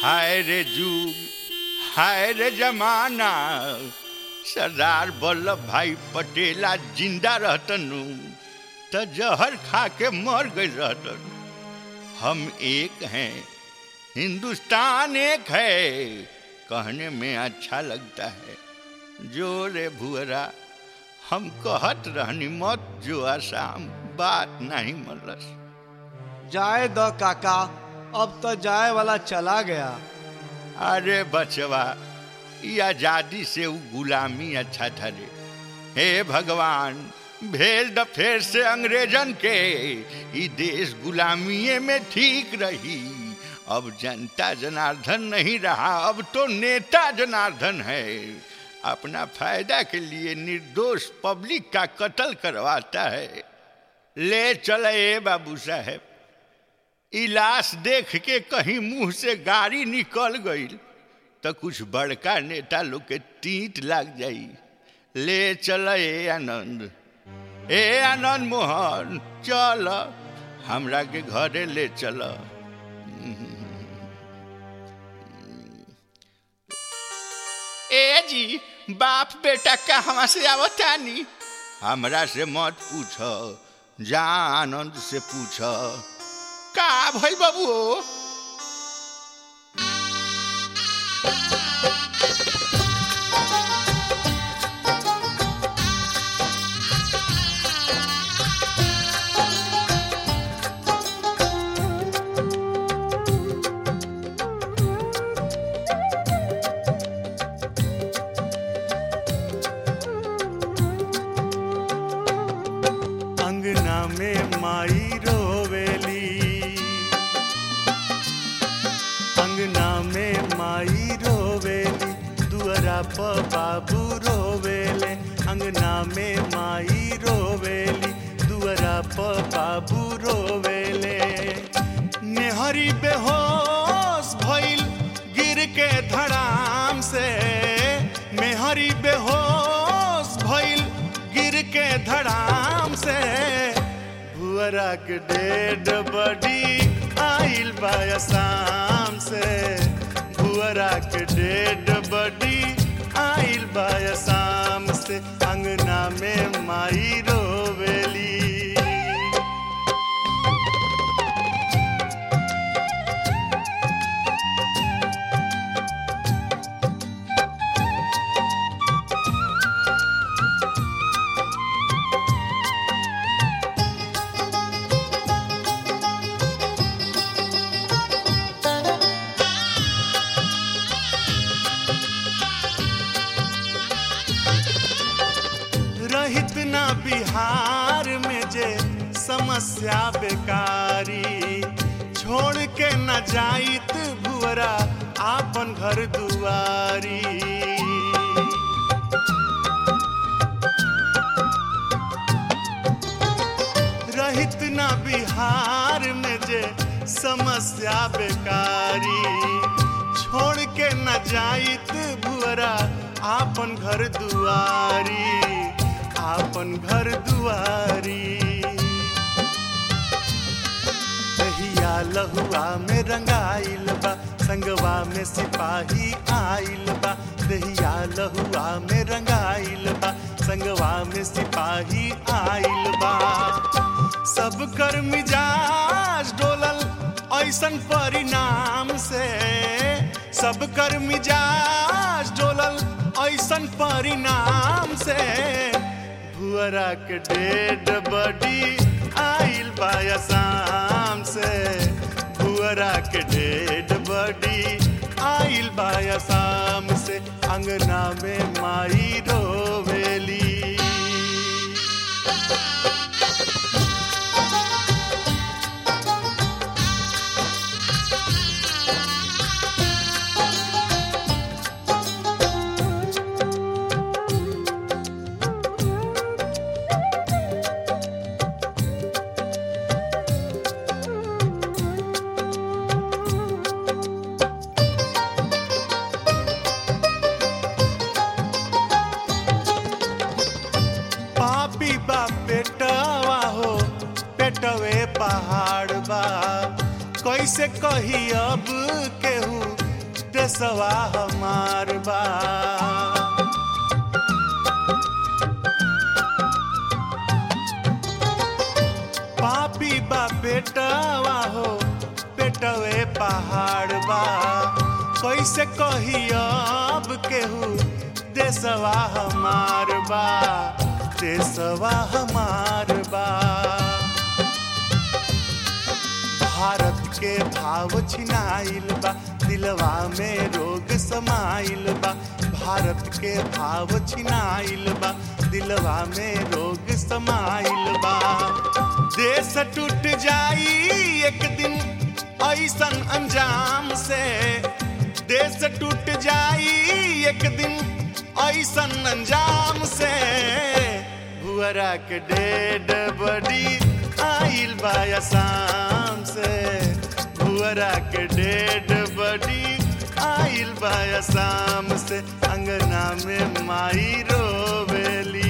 हाय रे जुग हाय रे जमाना सरदार वल्लभ भाई पटेला जिंदा रहतनु त जहर खा के मर गई रहतन हम एक हैं हिंदुस्तान एक है कहने में अच्छा लगता है जो रे भुअरा हम कहत रहनी मत जो आसाम बात नहीं मरलस जाए द काका अब तो जाए वाला चला गया अरे बचवा ये आजादी से वो गुलामी अच्छा था रे हे भगवान भेज द फेर से अंग्रेजन के ई देश गुलामीये में ठीक रही अब जनता जनार्दन नहीं रहा अब तो नेता जनार्दन है अपना फायदा के लिए निर्दोष पब्लिक का कत्ल करवाता है ले चले ए बाबू साहेब ई लाश देख के कहीं मुंह से गाड़ी निकल गई तो कुछ बड़का नेता लोग के तीत लग जाई ले चल ए आनंद ए आनंद मोहन चल हमरा के घरे ले चल ए जी बाप बेटा कहवा से आवतानी हमरा से मत पूछ जा आनंद से पूछ का भइल बाबू अंगना में माई रोवेली अंगना में माई रोवेली दुअरा प बाबू रोवेले अंगना में माई रोवेली दुअरा प बाबू रोवेले नेहरी बेहोश भइल गिर के धड़ाम से मेहरी बेहोश भइल गिर के धड़ाम से भुअरा के डेड बडी आइल बायसाम से भुअरा के डेड बडी आइल बायसाम से अंगना में माई रोवेली रहित ना बिहार में जे समस्या बेकारी छोड़ के न जाइत भुअरा आपन घर दुआरी रहित ना बिहार में जे समस्या बेकारी छोड़ के न जाइत भुअरा आपन घर दुआरी आपन घर दुआरी दहिया लहुआ में रंगाइल बा संगवा में सिपाही आइल बा दहिया लहुआ में रंगाइल बा संगवा में सिपाही आइल बा सब कर मिजाज डोलल ऐसन परिणाम से सब कर मिजाज डोलल ऐसन परिणाम से भुअरा के डेड बडी आइल बायसाम से भुअरा के डेड बडी आइल बायसाम से अंगना में माई रोवेली पापी बा पेटवा हो पेटवे पहाड़ बा कैसे कही अब केहू देसवा हमार बा पापी बा पेटवा हो पेटवे पहाड़ बा कैसे कही अब केहू देसवा हमार बा देसवा हमार बा भारत के भाव छिनाइल बा दिलवा में रोग समाइल बा भारत के भाव छिनाइल बा दिलवा में रोग समाइल बा देश टूट जाई एक दिन ऐसन अंजाम से देश टूट जाई एक दिन ऐसन अंजाम से भुअरा के डेड बड़ी आइल बा आसाम से भुअरा के डेड बड़ी आइल बा आसाम से अंगना में माई रोवेली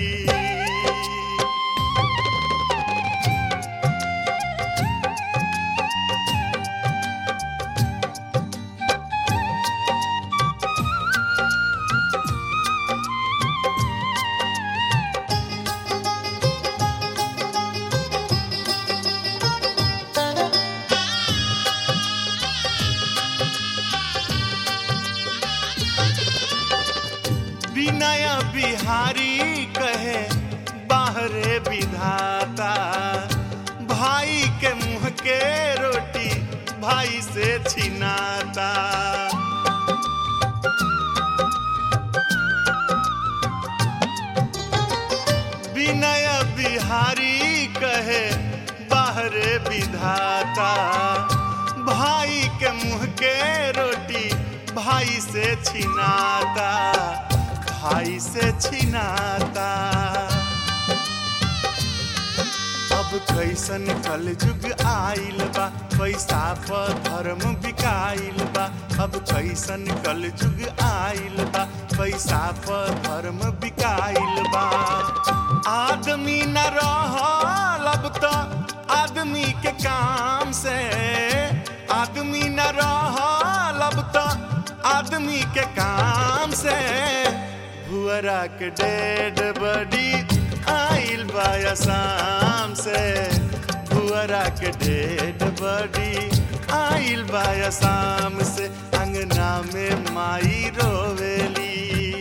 विनय बिहारी कहे बाहरे विधाता भाई के मुंह के रोटी भाई से छिनाता विनय बिहारी कहे बाहरे विधाता भाई के मुंह के रोटी भाई से छिनाता भाई से छिनाता अब कैसन कल जुग आइल बा पैसा पर धर्म बिकाइल बा अब कैसन कल जुग आइल बा पैसा पर धर्म बिकाइल बा आदमी न रहल अब तो आदमी के काम से आदमी न रहल अब तो आदमी के काम से भुअरा के डेड बड़ी आइल बा आसाम से भुअरा के डेड बड़ी आइल बा आसाम से अंगना में माई रोवेली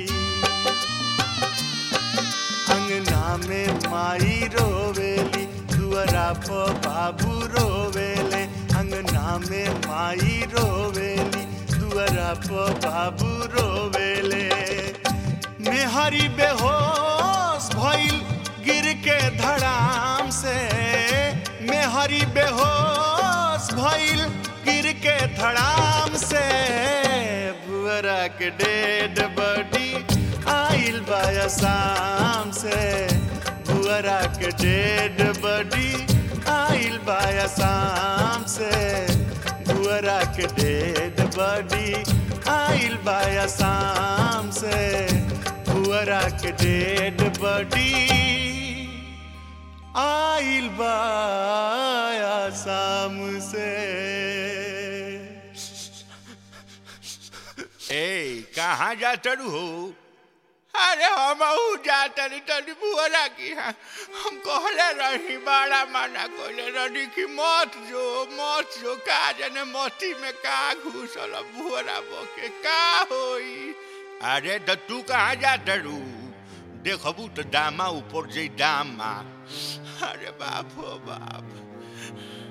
अंगना में माई रोवेली दुअरा पर बाबू रोवेले अंगना में माई रोवेली दुअरा पर बाबू रोवेले मेहरी बेहोश भइल गिर के धड़ाम से मेहरी बेहोश भइल गिर के धड़ाम से भुअरा के डेड बड़ी आइल बा आसाम से भुअरा के डेड बड़ी आइल बा आसाम से भुअरा के डेड बड़ी आइल बा आसाम से भुअरा के डेड बड़ी आइल बा आसाम से ए कहाँ जा चढ़ू हो अरे हम जा तनी तनी बुअरा की हाँ हम कहले रही बड़ा माना कहले रही कि मत जो मत जो का जने मोती में का घुसल बुअरा बोके का होई अरे तो तू कहाँ जा तरू देखबू तो दामा ऊपर जे दामा अरे बाप हो बाप